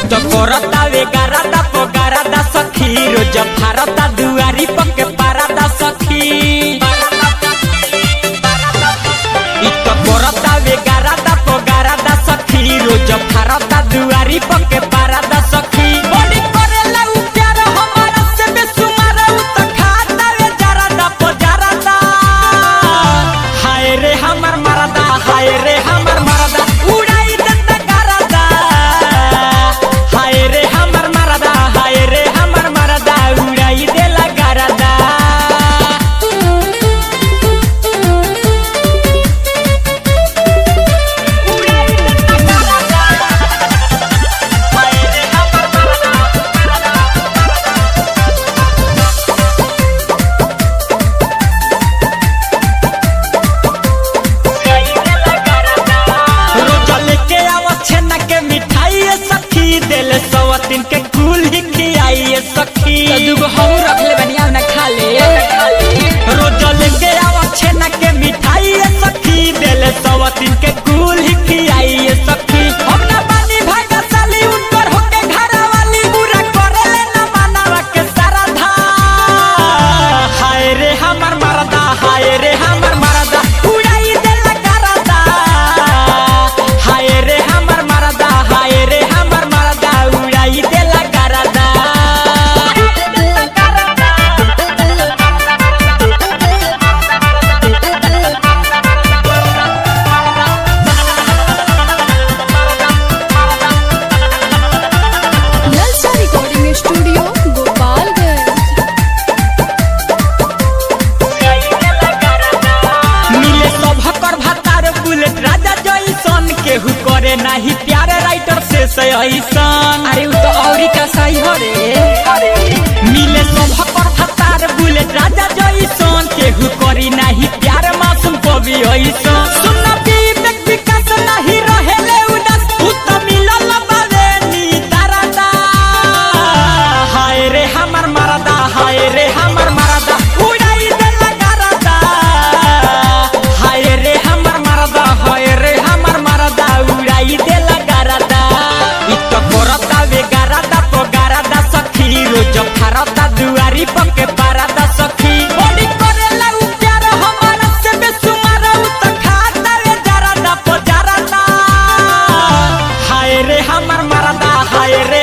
तो करता वे गारादा पो गारादा सखी रोज भारता दुआरी पके पारादा सखी इ तो करता वे गारादा पो गारादा सखी रोज भारता दुआरी पके पारादा सखी बड़ी करेला उ प्यार हमारा से बेसुमार उ तो खाता वे जरादा पो जरादा हाय रे हमर मरदा हाय रे हमर मरदा उड़ाई देता गारादा हाय रे हमर मरदा हाय रे हमर मरदा उड़ाई देला गारादा उड़ाई देता गारादा हाय रे हमर मरदा रोजा लेके आवा छेना के मिठाई ये सखी दिल सवतिन के कुल ही खियाई ये सखी तो दूगो हम रख ले बनिया ना खा ले रोजा लेके आवा छेना के मिठाई ये सखी दिल सवतिन के कुल ही खियाई ये सखी हम ना बानी भागा साली उनकर होके घरा वाली बुरा करे ले ना मानवा के सारा धा हाय रे हमर मरदा हाय रे हमर मरदा उड़ाई देला करदा हाय रे हमर मरदा हाय रे हमर मरदा उड़ाई देला करदा नलसा रिकॉर्डिंग स्टूडियो गोपालगंज मिले सभकर भतार बुलेट राजा जैसन केहू करे नाही प्यार राइटर से ऐसन अरे उ तो औरी का सही हो रे मिले सभकर भतार बुलेट राजा जैसन केहू करी नाही प्यार मासूम कवि ऐसन सुन विवेक विकास नाही रहेले उदास उ त मिलल बावे नी तारादा हाय रे हमर मरदा हाय रे हमर मरदा उड़ाई देला गरदा हाय रे हमर मरदा हाय रे हमर मरदा उड़ाई देला गरदा इ तो करता वे गरदा पो गरदा सखी रोज भारता दुआरी पके पारादा सखी बड़ी करेला उ प्यार हमारा से बेसुमार उ तो खाता वे जरादा पो जरादा हाय रे हमर मरदा हाय रे